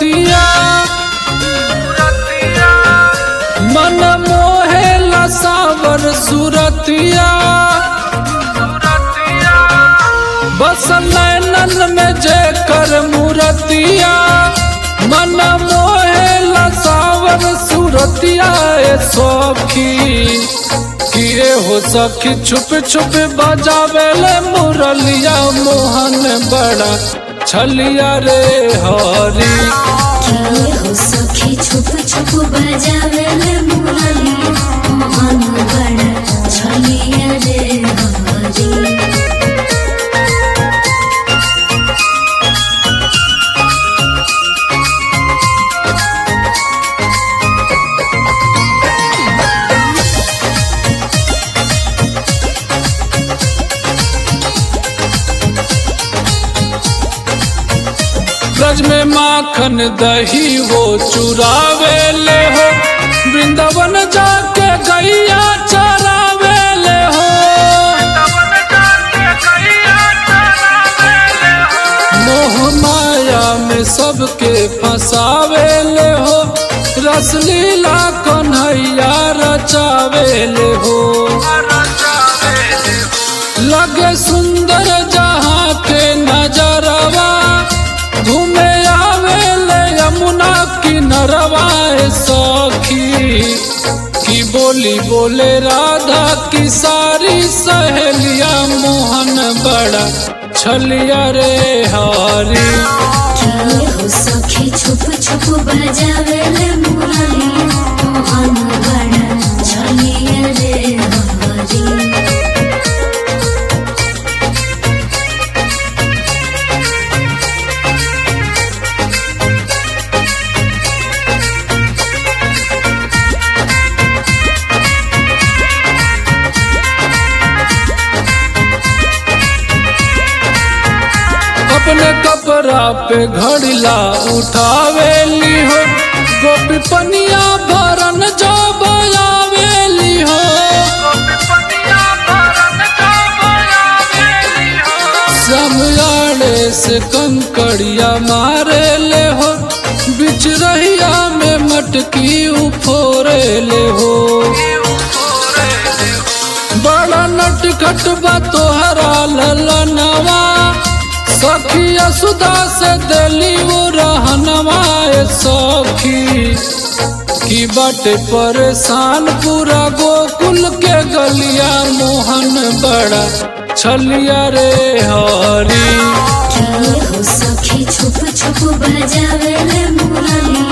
मूरतिया मन मोहे लसावर सूरतिया बस नैनन में जेकर मूरतिया मन मोहे लसावर सूरतिया ए सखी किए हो सखी छुप छुप बजावेले मुरलिया मोहन बड़ा छलिया रे हरी किए हो सखी छुप छुप बजावे ले मुरली मोहन बड़ा छलिया रे हरी ब्रज में माखन दही वो चुरावे ले हो वृंदावन जाके गैया चरावे ले हो मोह माया में सबके फंसावे ले हो रसलीला कन्हैया रचावे ले हो लगे सुंदर जहाँ के नजरवा घूमे आवे ले यमुना किनरवा ए सखी की बोली बोले राधा की सारी सहेलिया मोहन बड़ा छलिया रे हारी किए हो सखी छुप छुप बजावे ले मुरली मोहन बड़ा छलिया रे हरी अपने कपड़ा पे घड़िला उठावेली हो गोपी पनिया भरन जो बयावेली हो समयाड़े से कंकड़िया मारे ले हो बिच रहिया में मटकी उफोरे ले हो बड़ा नटखट बा तोहरा ललनवा सखी सुधा से दिली वो रहनवा ए सखी की बाटे परेशान पूरा गोकुल के गलिया मोहन बड़ा छलिया रे हरी किए हो सखी छुप छुप बजावे ले मुरली